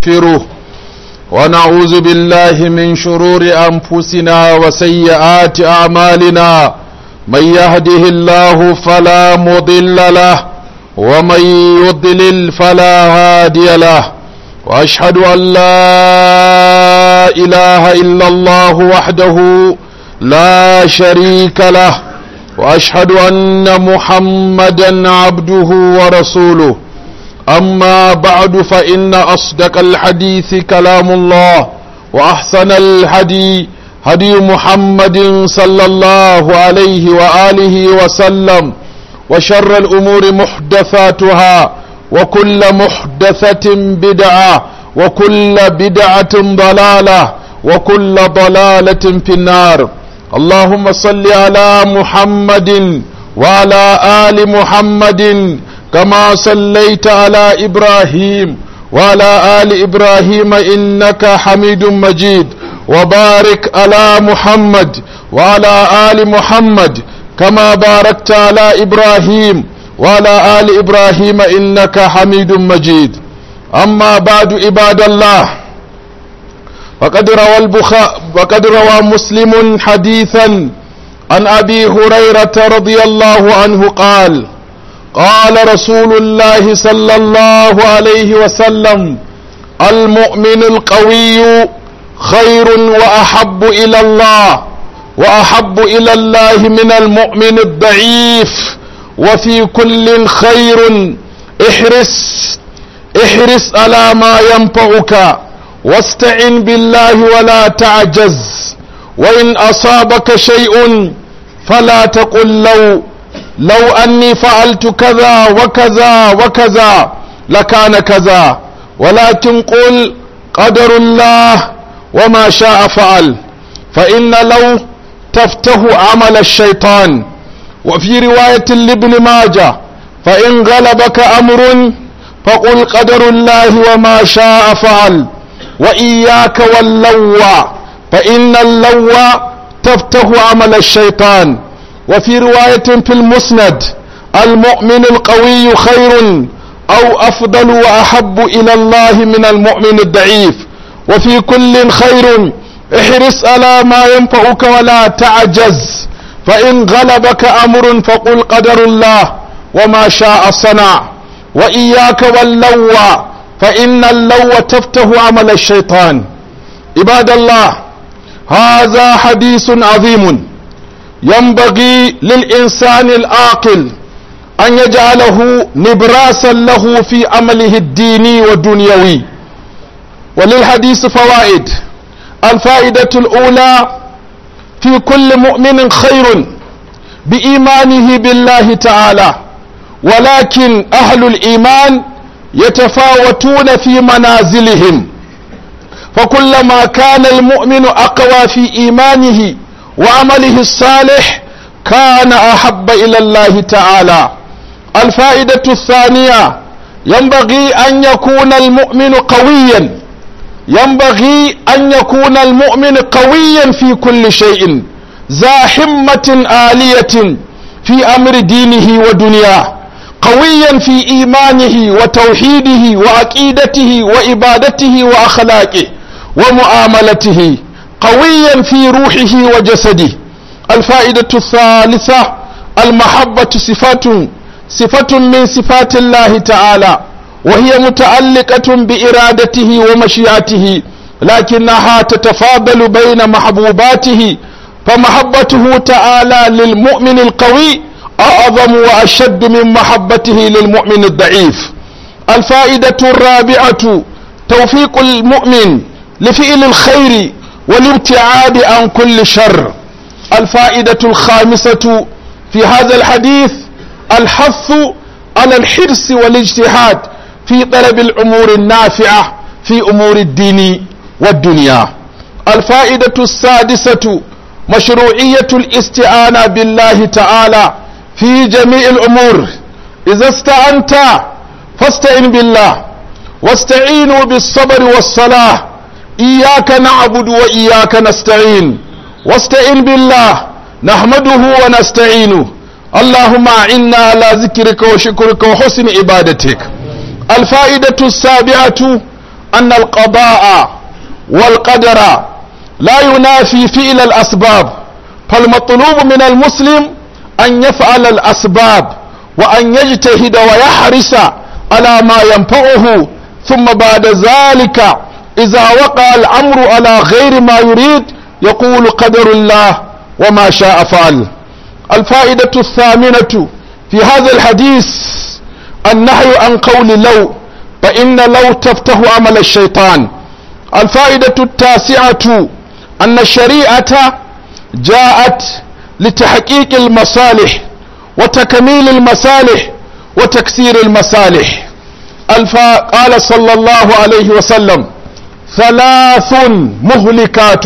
ونستغفره ونعوذ بالله من شرور أنفسنا وسيئات أعمالنا من يهده الله فلا مضل له ومن يضلل فلا هادي له وأشهد أن لا إله إلا الله وحده لا شريك له وأشهد أن محمدا عبده ورسوله أما بعد فإن أصدق الحديث كلام الله وأحسن الهدي هدي محمد صلى الله عليه وآله وسلم وشر الأمور محدثاتها وكل محدثة بدعة وكل بدعة ضلالة وكل ضلالة في النار اللهم صل على محمد وعلى آل محمد كما صليت على إبراهيم وعلى آل إبراهيم إنك حميد مجيد وبارك على محمد وعلى آل محمد كما باركت على إبراهيم وعلى آل إبراهيم إنك حميد مجيد أما بعد عباد الله فقد روى البخاء وقد روى مسلم حديثا عن أبي هريرة رضي الله عنه قال قال رسول الله صلى الله عليه وسلم المؤمن القوي خير وأحب إلى الله وأحب إلى الله من المؤمن الضعيف وفي كل خير احرص احرص على ما ينفعك واستعن بالله ولا تعجز وإن أصابك شيء فلا تقل لو لو أني فعلت كذا وكذا وكذا لكان كذا ولكن قل قدر الله وما شاء فعل فإن لو تفتح عمل الشيطان وفي رواية لابن ماجه فإن غلبك أمر فقل قدر الله وما شاء فعل وإياك واللوى فإن اللوى تفتح عمل الشيطان وفي رواية في المسند المؤمن القوي خير أو أفضل وأحب إلى الله من المؤمن الضعيف وفي كل خير احرص على ما ينفعك ولا تعجز فإن غلبك أمر فقل قدر الله وما شاء صنع وإياك واللوى فإن اللوى تفتح عمل الشيطان عباد الله هذا حديث عظيم ينبغي للإنسان العاقل أن يجعله نبراسا له في عمله الديني والدنيوي وللحديث فوائد الفائدة الأولى في كل مؤمن خير بإيمانه بالله تعالى ولكن أهل الإيمان يتفاوتون في منازلهم فكلما كان المؤمن أقوى في إيمانه وعمله الصالح كان أحب إلى الله تعالى الفائدة الثانية ينبغي أن يكون المؤمن قويا ينبغي أن يكون المؤمن قويا في كل شيء ذا حمة آلية في أمر دينه ودنياه قويا في إيمانه وتوحيده وعقيدته وإبادته وأخلاقه ومعاملته قويا في روحه وجسده الفائدة الثالثة المحبة صفة صفة من صفات الله تعالى وهي متعلقة بإرادته ومشيئته لكنها تتفاضل بين محبوباته فمحبته تعالى للمؤمن القوي أعظم وأشد من محبته للمؤمن الضعيف الفائدة الرابعة توفيق المؤمن لفعل الخير والابتعاد عن كل شر الفائدة الخامسة في هذا الحديث الحث على الحرص والاجتهاد في طلب الأمور النافعة في أمور الدين والدنيا الفائدة السادسة مشروعية الاستعانة بالله تعالى في جميع الأمور إذا استعنت فاستعن بالله واستعينوا بالصبر والصلاة إياك نعبد وإياك نستعين واستعن بالله نحمده ونستعينه اللهم أعنا على ذكرك وشكرك وحسن عبادتك الفائدة السابعة أن القضاء والقدر لا ينافي فعل الأسباب فالمطلوب من المسلم أن يفعل الأسباب وأن يجتهد ويحرص على ما ينفعه ثم بعد ذلك إذا وقع الأمر على غير ما يريد يقول قدر الله وما شاء فعل الفائدة الثامنة في هذا الحديث النهي عن قول لو فإن لو تفتح عمل الشيطان الفائدة التاسعة أن الشريعة جاءت لتحقيق المصالح وتكميل المصالح وتكسير المصالح الفا قال صلى الله عليه وسلم ثلاث مهلكات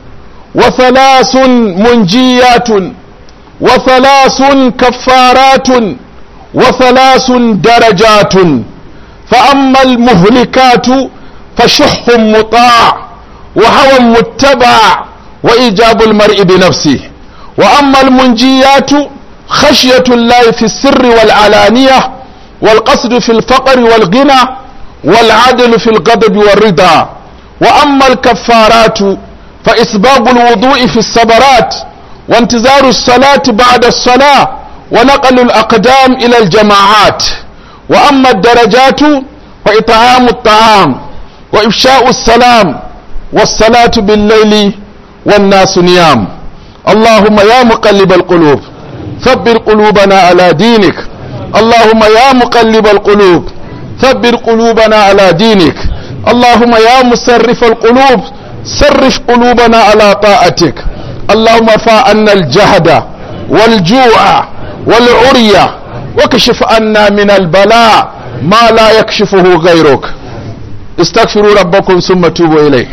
وثلاث منجيات وثلاث كفارات وثلاث درجات فأما المهلكات فشح مطاع وهوى متبع وإيجاب المرء بنفسه وأما المنجيات خشية الله في السر والعلانية والقصد في الفقر والغنى والعدل في الغضب والرضا وأما الكفارات فإسباب الوضوء في الصبرات وانتظار الصلاة بعد الصلاة ونقل الأقدام إلى الجماعات وأما الدرجات فإطعام الطعام وإفشاء السلام والصلاة بالليل والناس نيام اللهم يا مقلب القلوب ثبر قلوبنا على دينك اللهم يا مقلب القلوب ثبر قلوبنا على دينك اللهم يا مسرف القلوب صرف قلوبنا على طاعتك اللهم ارفع عنا الجهد والجوع والعرية وكشف عنا من البلاء ما لا يكشفه غيرك استغفروا ربكم ثم توبوا إليه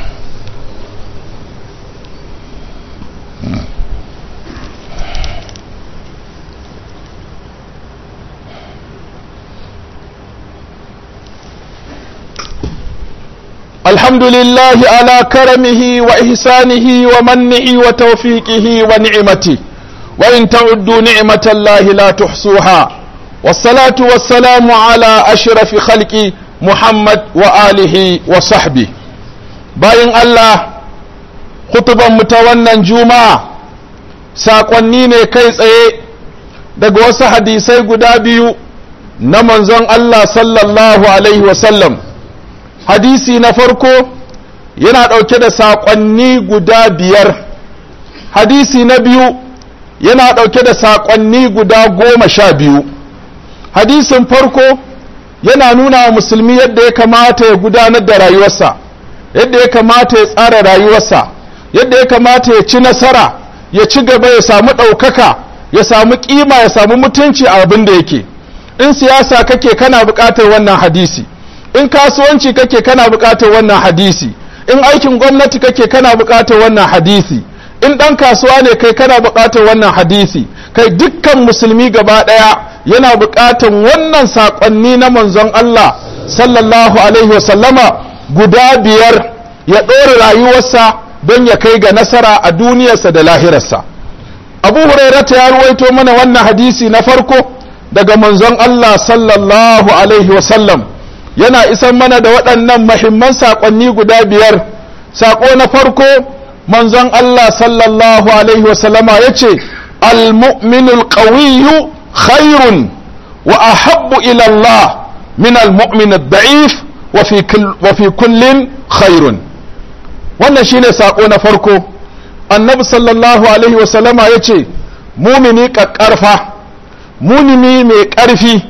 الحمد لله على كرمه وإحسانه ومنه وتوفيقه ونعمته وإن تعدوا نعمة الله لا تحصوها والصلاة والسلام على أشرف خلق محمد وآله وصحبه باين الله خطبا متونا جمعة saƙonni ne kai tsaye daga wasu hadisai guda biyu na manzon Allah sallallahu Alaihi wasallam hadisi na farko yana ɗauke da saƙonni guda biyar hadisi na biyu yana ɗauke da saƙonni guda goma sha biyu hadisin farko yana nuna wa musulmi yadda ya kamata ya gudanar da rayuwarsa yadda ya kamata ya tsara rayuwarsa yadda ya kamata ya ci nasara ya ci gaba ya samu ɗaukaka ya samu ƙima ya samu mutunci a abin da yake in siyasa kake kana buƙatar wannan hadisi in kasuwanci kake kana buƙatar wannan hadisi in aikin gwamnati kake kana buƙatar wannan hadisi in ɗan kasuwa ne kai kana buƙatar wannan hadisi kai dukkan musulmi gaba ɗaya yana buƙatar wannan saƙonni na manzon Allah sallallahu alaihi wasallama guda biyar ya ɗora rayuwarsa don ya kai ga nasara a duniyarsa da lahirarsa abu hurairata ya ruwaito mana wannan hadisi na farko daga manzon Allah sallallahu alaihi wasallam yana isan mana da waɗannan mahimman saƙonni guda biyar saƙo na farko manzon Allah sallallahu alaihi wasallama ya ce almu'minul qawiyyu khairun wa ahabbu ila Allah min almu'min ad-da'if wa fi kullin khairun wannan shine saƙo na farko annabi sallallahu alaihi wasallama ya ce mumini ƙaƙƙarfa munimi mai ƙarfi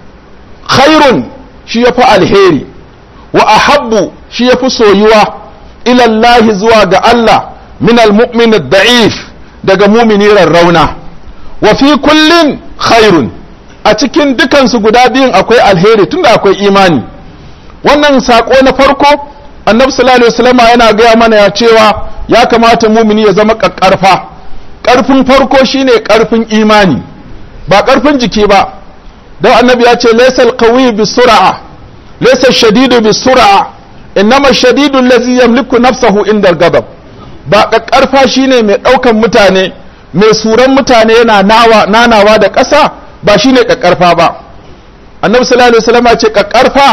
khairun shi ya fi alheri wa ahabbu shi ya fi soyuwa ilallahi zuwa ga Allah min almu'min da'if daga mumini rarrauna wa fi kullin khairun a cikin dukansu guda biyun akwai alheri tunda akwai imani wannan saƙo na farko annabi sallallahu alaihi wasallam yana gaya mana ya cewa ya kamata mumini ya zama ƙarfa ƙarfin farko shine ƙarfin imani ba ƙarfin jiki ba don annabi ya ce laysal qawi bi sur'a laysa shadidu bi sur'a innama shadidu allazi yamliku nafsahu inda al-ghadab ba ƙarfa shine mai ɗaukan mutane mai suran mutane yana nawa nanawa da ƙasa ba shine ƙarfa ba annabi sallallahu alaihi wasallam ya ce ƙarfa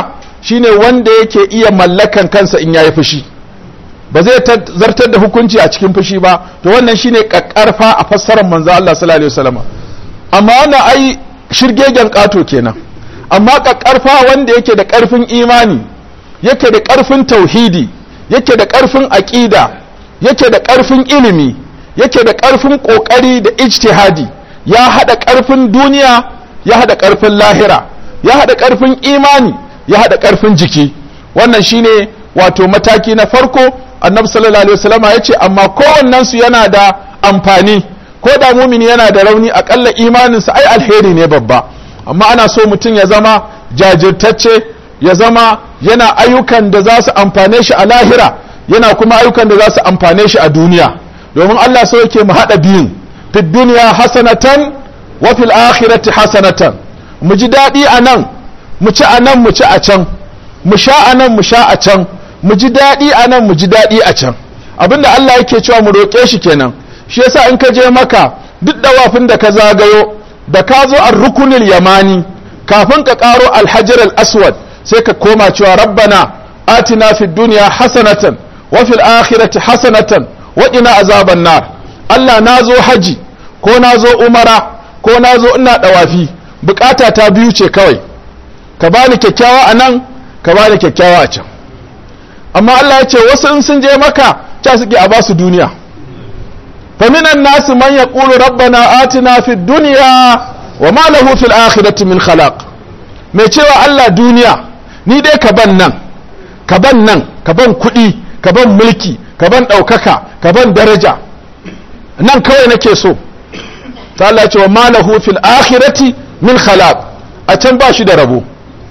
shine wanda yake iya mallakan kansa in yayi fushi ba zai zartar da hukunci a cikin fushi ba to wannan shine kakkarfa a fassarar manzo Allah sallallahu alaihi wasallam amma wannan ai shirgegen kato kenan amma kakkarfa wanda yake da karfin imani yake da karfin tauhidi yake da karfin aqida yake da karfin ilimi yake da karfin kokari da ijtihadi ya hada karfin duniya ya hada karfin lahira ya hada karfin imani ya hada karfin jiki wannan shine wato mataki na farko annabi sallallahu alaihi wasallama ya ce amma kowannen su yana da amfani ko da mumini yana da rauni akalla imaninsa ai alheri ne babba amma ana so mutum ya zama jajirtacce ya zama yana ayyukan da za su amfane shi a lahira yana kuma ayyukan da za su amfane shi a duniya domin Allah so yake mu haɗa biyun fi duniya hasanatan wa fil akhirati hasanatan mu ji daɗi a nan mu ci a nan mu ci a can mu sha a nan mu sha a can mu ji daɗi a nan mu ji daɗi a can abinda Allah yake cewa mu roƙe shi kenan shi yasa in ka je maka duk dawafin da ka zagayo da ka zo an rukunil yamani kafin ka ƙaro alhajar al-aswad sai ka koma cewa rabbana atina fid dunya hasanatan wa fil akhirati hasanatan wa qina azaban nar Allah na zo haji ko na zo umara ko na zo ina dawafi bukata ta biyu ce kawai ka bani kyakkyawa a nan ka bani kyakkyawa a can amma Allah ya ce wasu in sun je maka ta suke a basu duniya faminan nasu man yaqulu rabbana atina fid dunya wa ma lahu fil akhirati min khalaq mai cewa Allah duniya ni dai ka ban nan ka ban nan ka ban kuɗi ka ban mulki ka ban ɗaukaka ka ban daraja nan kawai nake so ta Allah ce wa ma lahu fil akhirati min khalaq a can ba shi da rabo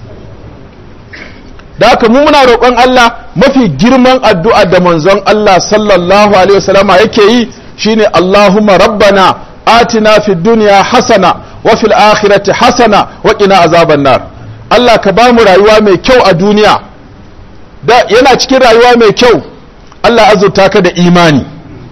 da haka mu muna roƙon Allah mafi girman addu'a da manzon Allah sallallahu alaihi wasallama yake yi shine Allahumma rabbana atina fid dunya hasana wa fil akhirati hasana wa qina azaban nar Allah ka ba mu rayuwa mai kyau a duniya da yana cikin rayuwa mai kyau Allah azurta ka da imani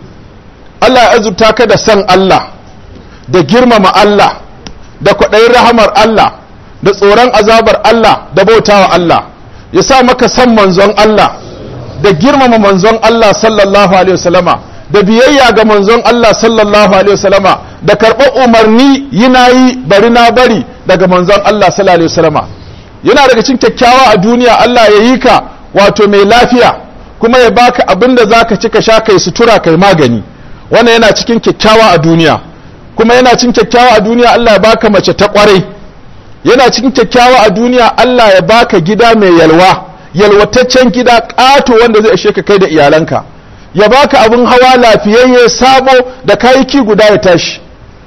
Allah azurta ka da san Allah da girmama Allah da kwaɗayin rahamar Allah da tsoron azabar Allah da bautawa Allah ya sa maka san manzon Allah da girmama manzon Allah sallallahu alaihi wasallama da biyayya ga manzon Allah sallallahu alaihi wasallama da karɓar umarni yi na yi bari na bari daga manzon Allah sallallahu alaihi wasallama yana daga cikin kyakkyawa a duniya Allah ya yi ka wato mai lafiya kuma ya baka abin da zaka ci ka sha kai sutura kai magani wannan yana cikin kyakkyawa a duniya kuma yana cikin kyakkyawa a duniya Allah ya baka mace ta kwarai yana cikin kyakkyawa a duniya Allah ya baka gida mai yalwa yalwataccen gida ƙato wanda zai ishe ka kai da iyalanka ya baka abin hawa lafiyayye sabo da kayaki guda ya tashi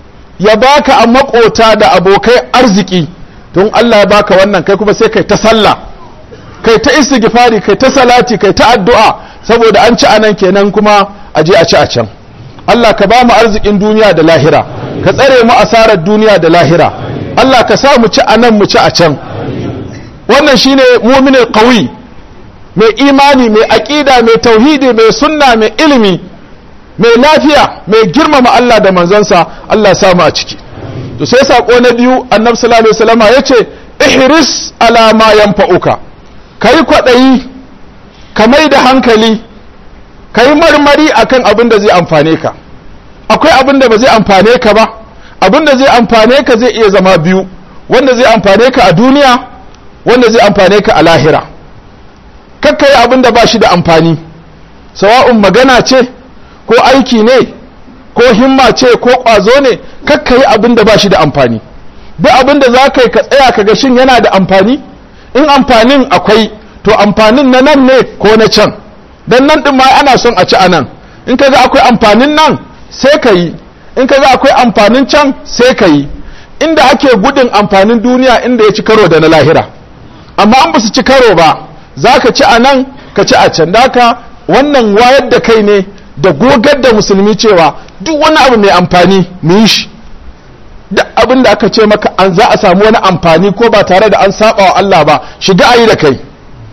ya baka a makota da abokai arziki don Allah ya baka wannan kai kuma sai kai ta sallah kai ta istighfari kai ta salati kai ta addu'a saboda an ci anan kenan kuma a je a ci a can Allah ka ba mu arzikin duniya da lahira ka tsare mu asarar duniya da lahira Allah ka sa mu ci a nan mu ci a can wannan shine mu'minin qawi mai imani mai aqida mai tauhidi mai sunna mai ilimi mai lafiya mai girmama Allah da manzansa Allah ya sa mu a ciki to sai sako na biyu annabi sallallahu alaihi wasallama yace ihris ala ma yanfa'uka kai kwadayi ka mai da hankali kai marmari akan abin da zai amfane ka akwai abin da ba zai amfane ka ba abin da zai amfane ka zai iya zama biyu wanda zai amfane ka a duniya wanda zai amfane ka a lahira kakka yi abin da ba shi da amfani sawa'un magana ce ko aiki ne ko himma ce ko ƙwazo ne kakka yi abin da ba shi da amfani duk abin da za ka yi ka tsaya ka ga shin yana da amfani in amfanin akwai to amfanin na nan ne ko na can dan nan ɗin ma ana son a ci a nan in ka ga akwai amfanin nan sai ka yi in ka ga akwai amfanin can sai ka yi inda ake gudun amfanin duniya inda ya ci karo da na lahira amma an ba su ci karo ba za ka ci a nan ka ci a can daka wannan wayar da kai ne da gogar da musulmi cewa duk wani abu mai amfani mu yi shi duk abin da aka ce maka an za a samu wani amfani ko ba tare da an saba wa Allah ba shiga ayi da kai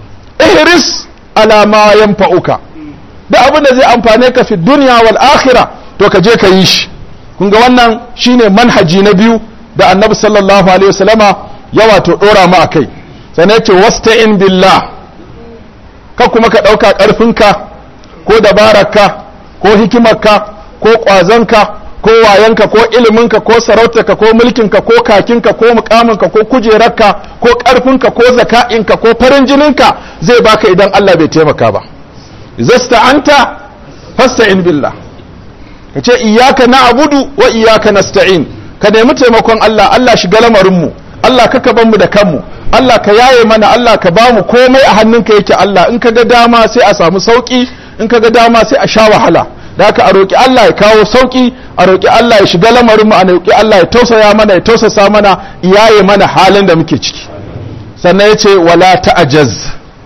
ihris ala ma yanfa'uka duk abin da zai amfane ka fi duniya wal akhirah to ka je ka yi shi kun ga wannan shine manhaji na biyu da annabi sallallahu alaihi wasallama ya wato dora mu akai sannan ya ce wasta'in billah ka kuma ka ɗauka ƙarfinka ko dabararka ko hikimarka ko ƙwazonka ko wayanka ko iliminka ko sarautarka ko mulkinka ko kakinka ko mukaminka ko kujerarka ko ƙarfinka ko zaka'inka ko farin jininka zai baka idan Allah bai taimaka ba zasta anta fasta'in billah ka ce iyaka na'budu wa iyaka nasta'in ka nemi taimakon Allah Allah shiga lamarinmu Allah kaka ban mu da kanmu Allah ka yaye mana Allah ka ba mu komai a hannunka yake Allah in ka ga dama sai a samu sauki in ka ga dama sai a sha wahala da haka a roƙi Allah ya kawo sauki a roƙi Allah ya shiga lamarinmu a roƙi Allah ya tausaya mana ya tausasa mana yaye mana halin da muke ciki sannan ya ce wala ta'ajaz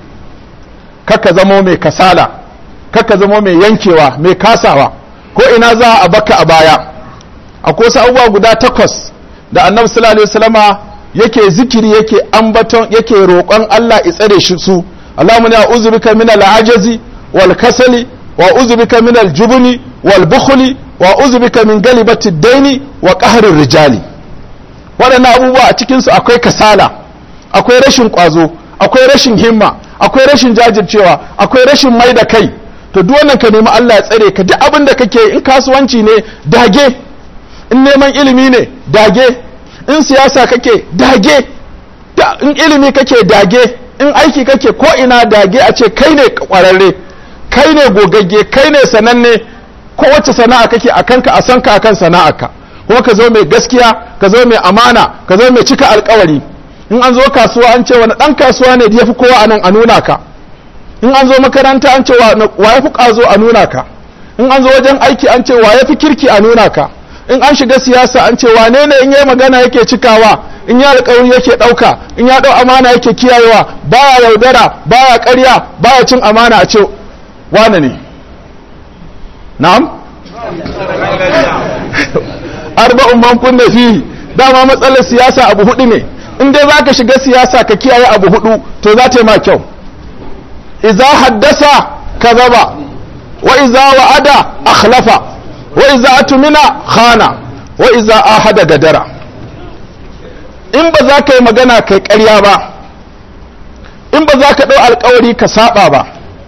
kaka zamo mai kasala kaka zamo mai yankewa mai kasawa ko ina za a baka a baya akwai wasu abubuwa guda takwas da annabi sallallahu alaihi wasallama yake zikiri yake ambaton yake roƙon Allah ya tsare shi su Allahumma ya uzubika min al-ajazi wal kasali wa uzubika min al-jubni wal bukhli wa uzubika min galibati daini wa qahri rijali waɗannan abubuwa a cikin su akwai kasala akwai rashin ƙwazo akwai rashin himma akwai rashin jajircewa akwai rashin mai da kai to duk wannan ka nemi Allah ya tsare ka duk abin da kake in kasuwanci ne dage in neman ilimi ne dage in siyasa kake dage in ilimi kake dage in aiki kake ko ina dage a ce kai ne kwararre kai ne gogagge kai ne sananne ko wacce sana'a kake a kanka a san ka akan sana'arka kuma ka zo mai gaskiya ka zo mai amana ka zo mai cika alkawari in an zo kasuwa an ce wani dan kasuwa ne da yafi kowa anan a nuna ka in an zo makaranta an ce wa ya fi ƙazo a nuna ka in an zo wajen aiki an ce wa ya fi kirki a nuna ka in an shiga siyasa an ce wane ne in yi magana yake cikawa in ya alƙawari yake ɗauka in ya ɗau amana yake kiyayewa baya yaudara baya ƙarya baya cin amana a ce wane ne na'am arba'un man kunna fi dama matsalar siyasa abu hudu ne in dai zaka shiga siyasa ka kiyaye abu hudu to za ta yi ma kyau إذا حدث كذب وإذا وعد أخلف وإذا أتمنى خان وإذا آهد قدر in ba za ka yi magana kai ƙarya ba in ba za ka ɗau alkawari ka saba ba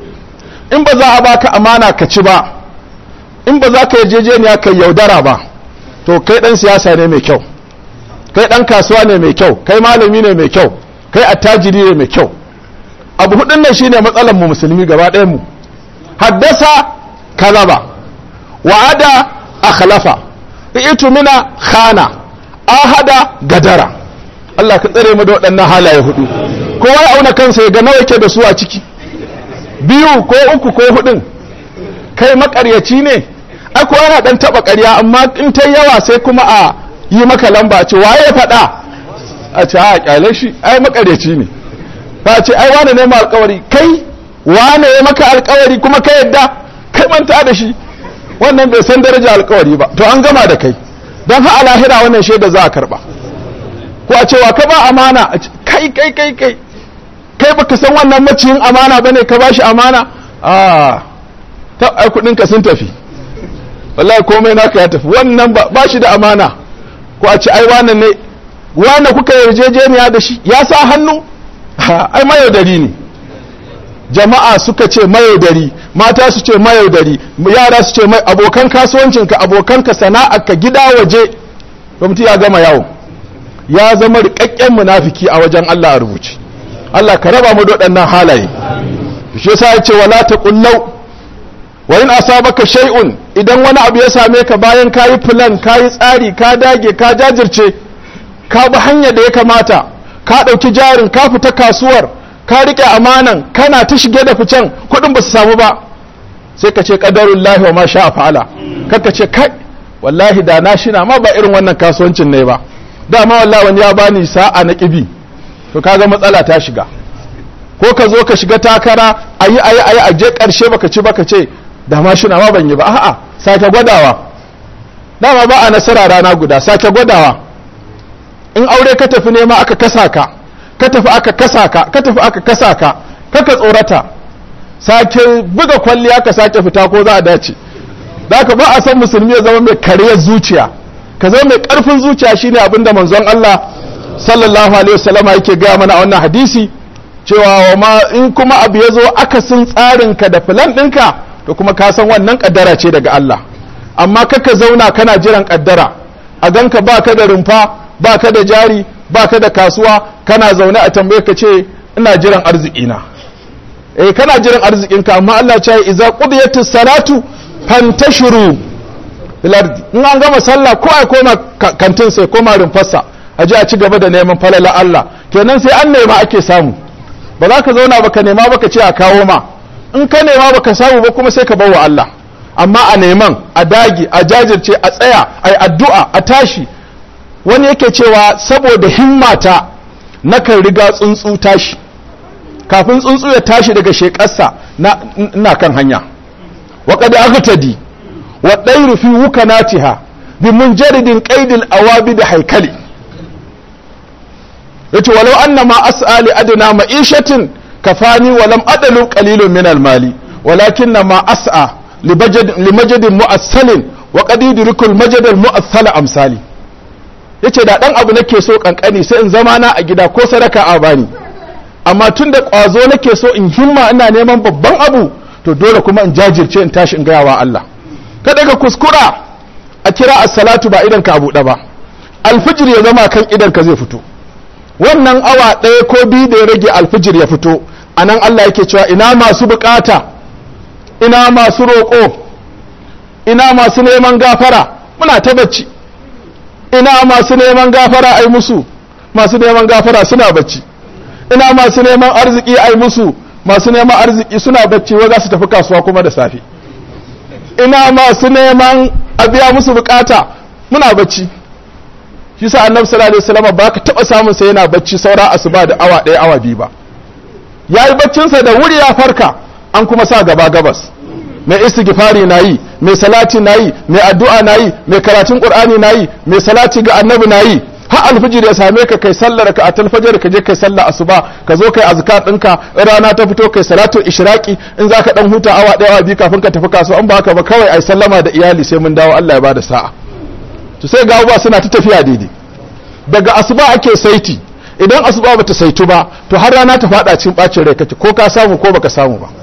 in ba za a baka amana ka ci ba in ba za ka yarjejeniya ka yaudara ba to kai ɗan siyasa ne mai kyau kai ɗan kasuwa ne mai kyau kai malami ne mai kyau kai attajiri ne mai kyau abu hudun nan shine matsalar mu musulmi gaba ɗayan mu haddasa kazaba wa'ada akhlafa itu mina khana ahada gadara Allah ka tsare mu da waɗannan halaye hudu kowa ya auna kansa ya ga nawa yake da su a ciki biyu ko uku ko hudun kai makaryaci ne ai ko yana dan taba ƙarya amma in ta yawa sai kuma a yi maka lamba ce waye faɗa a ce a kyale shi ai makaryaci ne ba ce ai wane ne ma alkawari kai wane ya maka alkawari kuma ka yadda kai manta da shi wannan bai san daraja alkawari ba to an gama da kai don ha lahira wannan shaida za a karba ko a cewa ka ba amana kai kai kai kai kai baka san wannan maciyin amana bane ka bashi amana a ta ai kudin ka sun tafi wallahi komai naka ya tafi wannan ba shi da amana ko a ce ai wane ne wane kuka yarjejeniya da shi ya sa hannu ai mayaudari ne jama'a suka ce mayaudari mata su ce mayaudari yara su ce mai abokan kasuwancinka abokanka sana'arka gida waje mutum ya gama yawo ya zama rikakken munafiki a wajen Allah a rubuce Allah ka raba mu da waɗannan halaye shi yasa ya ce wala taqullau wa in asabaka shay'un idan wani abu ya same ka bayan kayi plan kayi tsari ka dage ka jajirce ka bi hanyar da ya kamata ka ɗauki jarin ka fita kasuwar ka riƙe amanan kana ta shige da ficen kuɗin ba su samu ba sai ka ce ƙadarun lahi wa ma sha fa'ala kaka ce kai wallahi da na shina ma ba irin wannan kasuwancin ne ba dama wallahi wani ya bani sa'a na ƙibi to kaga matsala ta shiga ko ka zo ka shiga takara ayi ayi ayi a je ƙarshe baka ci baka ce da ma shina ma ban yi ba a'a sake gwadawa dama ba a nasara rana guda sake gwadawa in aure ka tafi nema aka kasa ka ka tafi aka kasa ka ka tafi aka kasa ka kaka tsorata sake buga kwalliya ka sake fita ko za a dace da ka ba a san musulmi ya zama mai kariyar zuciya ka zama mai karfin zuciya shine abin da manzon Allah sallallahu alaihi wasallama yake gaya mana a wannan hadisi cewa ma in kuma abu ya zo akasin tsarinka da filan ɗinka to kuma ka san wannan kaddara ce daga Allah amma kaka zauna kana jiran kaddara a ganka ba ka da rumfa ba ka da jari ba ka da kasuwa kana zaune a tambaye ka ce ina jiran arzikina eh kana jiran arzikinka amma Allah ce idza qudiyatis salatu fantashiru fil ardi in an gama sallah ko ai koma kantin sai koma rumfarsa a ji a ci gaba da neman falala Allah kenan sai an nema ake samu ba za ka zauna baka nema baka ce a kawo ma in ka nema baka samu ba kuma sai ka bawa Allah amma a neman a dagi a jajirce a tsaya a yi addu'a a tashi wani yake cewa saboda himmata nakan riga tsuntsu tashi kafin tsuntsu ya tashi daga shekarsa na kan hanya wa qad aghtadi wa dairu fi wukanatiha bi munjaridin qaidil awabi da haikali yace walau anna ma as'ali adna ma'ishatin kafani wa lam adalu qalilun min al-mali walakin ma as'a limajadin mu'assalin wa qad yudrikul majad al-mu'assala amsali yace da dan abu nake so kankani sai in zama na a gida ko sadaka a bani amma tun da kwazo nake so in himma ina neman babban abu to dole kuma in jajirce in tashi in gaya wa Allah kada ka kuskura a kira as-salatu ba idan ka abu da ba alfijir ya zama kan idan ka zai fito wannan awa ɗaya ko biyu da ya rage alfijir ya fito a nan Allah yake cewa ina masu bukata ina masu roƙo ina masu neman gafara muna ta bacci ina masu neman gafara ai musu masu neman gafara suna bacci ina masu neman arziki ai musu masu neman arziki suna bacci wa za su tafi kasuwa kuma da safe ina masu neman a biya musu bukata muna bacci shi sa annabi sallallahu alaihi wasallam ba ka taba samun sa yana bacci saura asuba da awa ɗaya awa biyu ba yayi baccin sa da wuri ya farka an kuma sa gaba gabas mai istighfari nayi mai salati nayi mai addu'a nayi mai karatun qur'ani nayi mai salati ga annabi nayi har alfijir ya same ka kai sallar ka a talfajar ka je kai sallar asuba ka zo kai azkar ɗinka rana ta fito kai salatu ishraqi in zaka dan huta awa ɗaya awa biyu kafin ka tafi kasuwa in ba haka ba kawai ai sallama da iyali sai mun dawo Allah ya bada sa'a to sai ga abubuwa suna ta tafiya daidai daga asuba ake saiti idan asuba bata saitu ba to har rana ta fada cikin bacin rai kake ko ka samu ko baka samu ba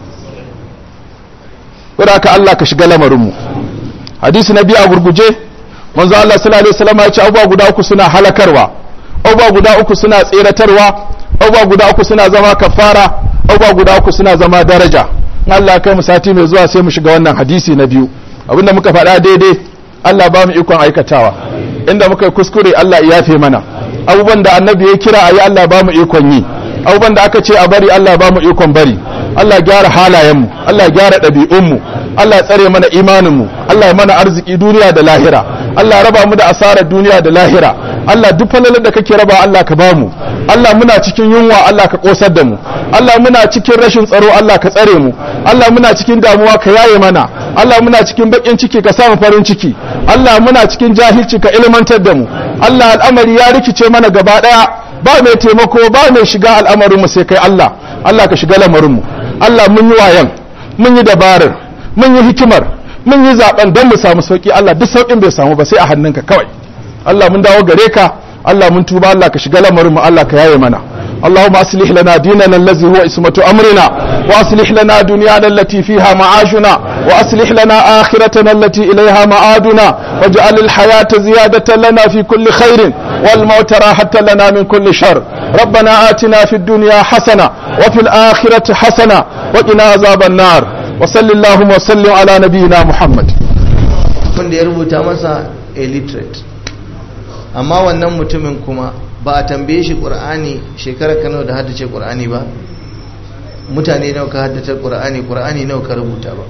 saboda ka Allah ka shiga lamarin mu hadisi na biyu a gurguje manzo Allah sallallahu alaihi wasallam ya ce abubuwa guda uku suna halakarwa abubuwa guda uku suna tseratarwa abubuwa guda uku suna zama kafara abubuwa guda uku suna zama daraja Allah kai mu sati mai zuwa sai mu shiga wannan hadisi na biyu abinda muka faɗa daidai Allah ba mu ikon aikatawa inda muka yi kuskure Allah ya yafe mana abubuwan da annabi ya kira ayi Allah ba mu ikon yi abubuwan da aka ce a bari Allah ba mu ikon bari Allah gyara halayenmu Allah gyara ɗabi'unmu Allah ya tsare mana imaninmu Allah ya mana arziki duniya da lahira Allah ya raba mu da asarar duniya da lahira Allah duk falalar da kake raba Allah ka bamu Allah muna cikin yunwa Allah ka kosar da mu Allah muna cikin rashin tsaro Allah ka tsare mu Allah muna cikin damuwa ka yaye mana Allah muna cikin bakin ciki ka samu farin ciki Allah muna cikin jahilci ka ilmantar da mu Allah al'amari ya rikice mana gaba daya ba mai taimako ba mai shiga al'amarin mu sai kai Allah Allah ka shiga lamarin mu Allah mun yi wayan mun yi dabarar mun yi hikimar mun yi zaben don mu samu sauki Allah duk saukin bai samu ba sai a hannunka kawai Allah mun dawo gare ka Allah mun tuba Allah ka shiga lamarin mu Allah ka yaye mana اللهم أصلح لنا ديننا الذي هو اسمة أمرنا وأصلح لنا دنيانا التي فيها معاشنا وأصلح لنا آخرتنا التي إليها معادنا واجعل الحياة زيادة لنا في كل خير والموت راحة لنا من كل شر ربنا آتنا في الدنيا حسنة وفي الآخرة حسنة وقنا عذاب النار وصل اللهم وسلم على نبينا محمد wanda ya rubuta masa illiterate amma wannan mutumin kuma ba a tambaye shi ƙur'ani shekarar kano da haddace ƙur'ani ba mutane nawa ka haddace ƙur'ani ƙur'ani nawa ka rubuta ba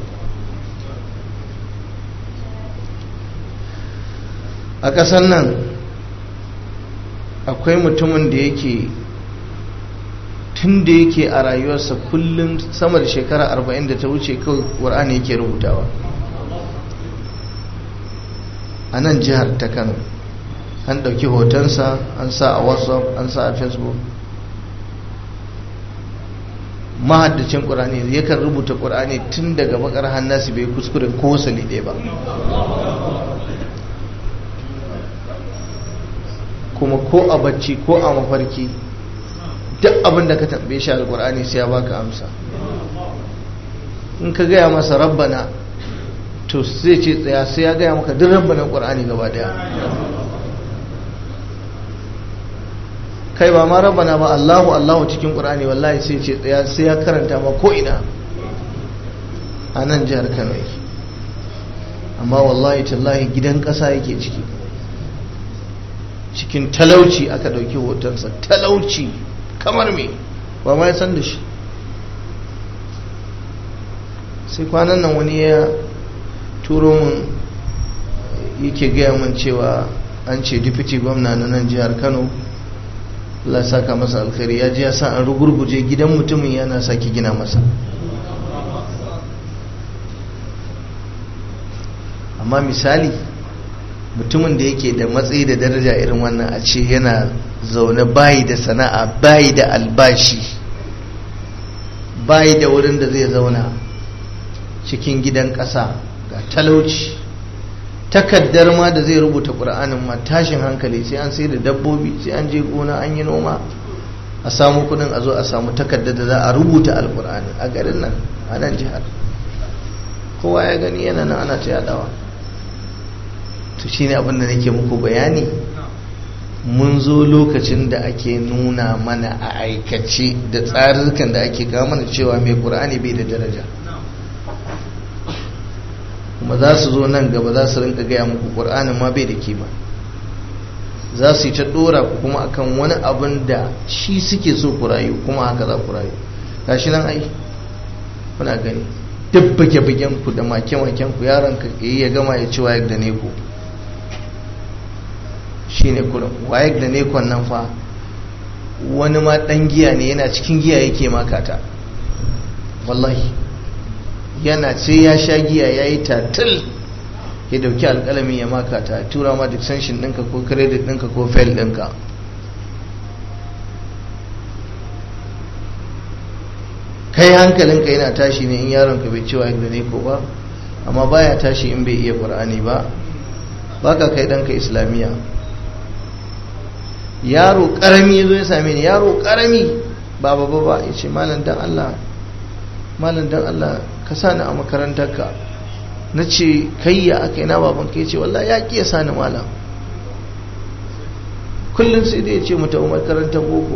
a ƙasar nan akwai mutumin da yake tun da yake a rayuwarsa kullum sama da shekara arba'in da ta wuce kawai ƙur'ani yake rubutawa a nan jihar ta kano an ɗauki hotonsa an sa a whatsapp an sa a facebook mahaddacin ƙur'ani yakan rubuta ƙur'ani tun daga bakar hannasi bai kuskure ko wasali ɗaya ba kuma ko a bacci ko a mafarki duk abin da ka tambaye shi alkur'ani sai ya baka amsa in ka gaya masa rabbana to zai ce tsaya sai ya gaya maka duk rabbanan qur'ani gaba daya kai ba ma rabbana ba Allahu Allahu cikin qur'ani wallahi sai ce tsaya sai ya karanta ma ko ina a nan jihar Kano yake amma wallahi tallahi gidan ƙasa yake ciki cikin talauci aka ɗauki hotonsa talauci kamar me ba ma ya san da shi sai kwanan nan wani ya turo mun yake gaya mun cewa an ce dipiti gwamna na nan jihar kano Allah saka masa alkhairi ya ji ya sa an rugurguje gidan mutumin yana sake gina masa amma misali mutumin da yake da matsayi da daraja irin wannan a ce yana zaune bayi da sana'a bayi da albashi bayi da wurin da zai zauna cikin gidan ƙasa ga talauci takaddar ma da zai rubuta ƙura'anin ma tashin hankali sai an sai da dabbobi sai an je gona an yi noma a samu kudin a zo a samu takaddar da za a rubuta alƙura'ani a garin nan a nan jihar kowa ya gani yana nan ana ta yadawa to shine abin da nake muku bayani mun zo lokacin da ake nuna mana a aikace da tsarurrukan da ake kawo mana cewa mai ƙur'ani bai da daraja kuma za su zo nan gaba za su rinka gaya muku ƙur'anin ma bai da kima za su yi ta ɗora ku kuma akan wani abin da shi suke so ku rayu kuma haka za ku rayu gashi nan ai kuna gani duk bage-bagen ku da make-maken ku yaron ka ya gama ya ci wayar da ne ku shi ne kurin wayek da nekon nan fa wani ma dan giya ne yana cikin giya yake makata wallahi yana sai ya sha giya ya yi tatil ya dauki alkalami ya makata ya tura ma extension ɗinka ko credit ɗinka ko fail ɗinka kai hankalinka yana tashi ne in yaronka bai ci wayek da neko ba amma baya tashi in bai iya ƙur'ani ba baka kai ɗanka islamiyya yaro karami ya zo ya same ni yaro karami ba ba ba ba ya ce malam dan Allah malam dan Allah ka sani a makarantarka na ce kai ya aka yi na baban ka ya ce wallahi ya ƙi ya sani malam kullum sai dai ya ce mu tafi makarantar boko